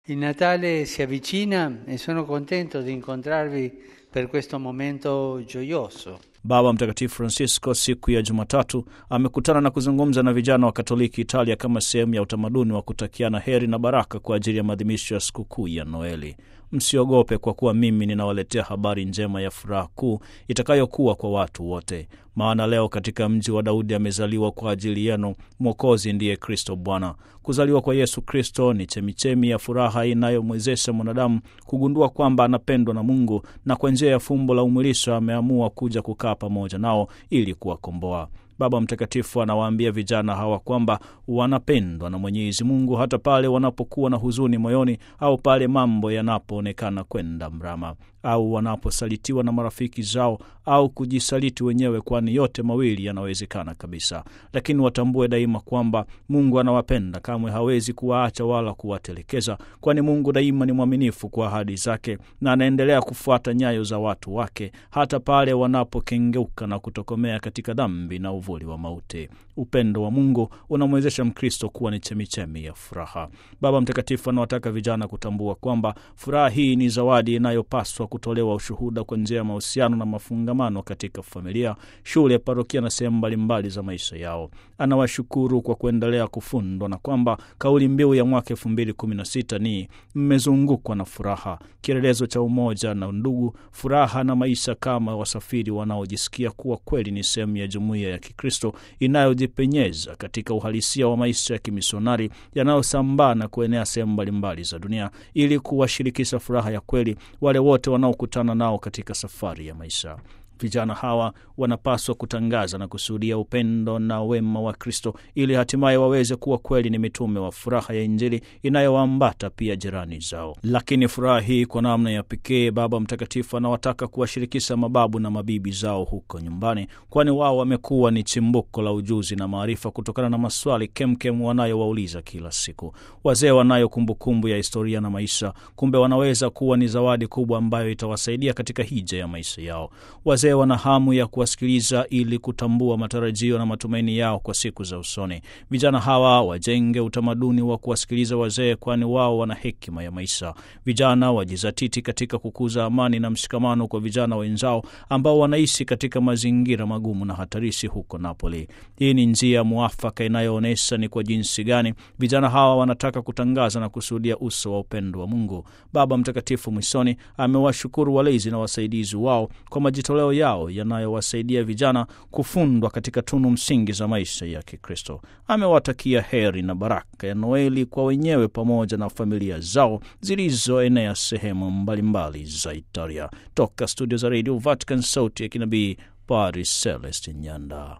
Il Natale si avvicina e sono contento di incontrarvi per questo momento gioioso. Baba Mtakatifu Francisco siku ya Jumatatu amekutana na kuzungumza na vijana wa Katoliki Italia kama sehemu ya utamaduni wa kutakiana heri na baraka kwa ajili ya maadhimisho ya sikukuu ya Noeli. Msiogope, kwa kuwa mimi ninawaletea habari njema ya furaha kuu itakayokuwa kwa watu wote. Maana leo katika mji wa Daudi amezaliwa kwa ajili yenu Mwokozi, ndiye Kristo Bwana. Kuzaliwa kwa Yesu Kristo ni chemichemi ya furaha inayomwezesha mwanadamu kugundua kwamba anapendwa na Mungu, na kwa njia ya fumbo la umwilisho ameamua kuja kukaa pamoja nao ili kuwakomboa. Baba Mtakatifu anawaambia vijana hawa kwamba wanapendwa na Mwenyezi Mungu hata pale wanapokuwa na huzuni moyoni au pale mambo yanapoonekana kwenda mrama au wanaposalitiwa na marafiki zao au kujisaliti wenyewe, kwani yote mawili yanawezekana kabisa. Lakini watambue daima kwamba Mungu anawapenda, kamwe hawezi kuwaacha wala kuwatelekeza, kwani Mungu daima ni mwaminifu kwa ahadi zake na anaendelea kufuata nyayo za watu wake hata pale wanapokengeuka na kutokomea katika dhambi na uvuli wa mauti. Upendo wa Mungu unamwezesha Mkristo kuwa ni chemichemi ya furaha. Baba Mtakatifu anawataka vijana kutambua kwamba furaha hii ni zawadi inayopaswa kutolewa ushuhuda kwa njia ya mahusiano na mafungamano katika familia, shule, parokia na sehemu mbalimbali za maisha yao. Anawashukuru kwa kuendelea kufundwa na kwamba kauli mbiu ya mwaka elfu mbili kumi na sita ni mmezungukwa na furaha, kielelezo cha umoja na ndugu, furaha na maisha kama wasafiri wanaojisikia kuwa kweli ni sehemu ya jumuiya ya Kikristo inayojipenyeza katika uhalisia wa maisha ya kimisionari yanayosambaa na kuenea sehemu mbalimbali za dunia ili kuwashirikisha furaha ya kweli wale wote wanaokutana nao katika safari ya maisha. Vijana hawa wanapaswa kutangaza na kushuhudia upendo na wema wa Kristo ili hatimaye waweze kuwa kweli ni mitume wa furaha ya Injili inayowaambata pia jirani zao. Lakini furaha hii kwa namna ya pekee, Baba Mtakatifu anawataka kuwashirikisha mababu na mabibi zao huko nyumbani, kwani wao wamekuwa ni chimbuko la ujuzi na maarifa kutokana na maswali kemkem wanayowauliza kila siku. Wazee wanayo kumbukumbu ya historia na maisha, kumbe wanaweza kuwa ni zawadi kubwa ambayo itawasaidia katika hija ya maisha yao. Wazee wana hamu ya kuwasikiliza ili kutambua matarajio na matumaini yao kwa siku za usoni. Vijana hawa wajenge utamaduni wa kuwasikiliza wazee, kwani wao wana hekima ya maisha. Vijana wajizatiti katika kukuza amani na mshikamano kwa vijana wenzao ambao wanaishi katika mazingira magumu na hatarishi huko Napoli. Hii ni njia mwafaka inayoonyesha ni kwa jinsi gani vijana hawa wanataka kutangaza na kushuhudia uso wa upendo wa Mungu. Baba Mtakatifu mwishoni amewashukuru walezi na wasaidizi wao kwa majitoleo yao yanayowasaidia vijana kufundwa katika tunu msingi za maisha ya Kikristo. Amewatakia heri na baraka ya Noeli kwa wenyewe pamoja na familia zao zilizoenea sehemu mbalimbali za Italia. Toka studio za Radio Vatican, sauti ya kinabii, Paris Celestin Nyanda.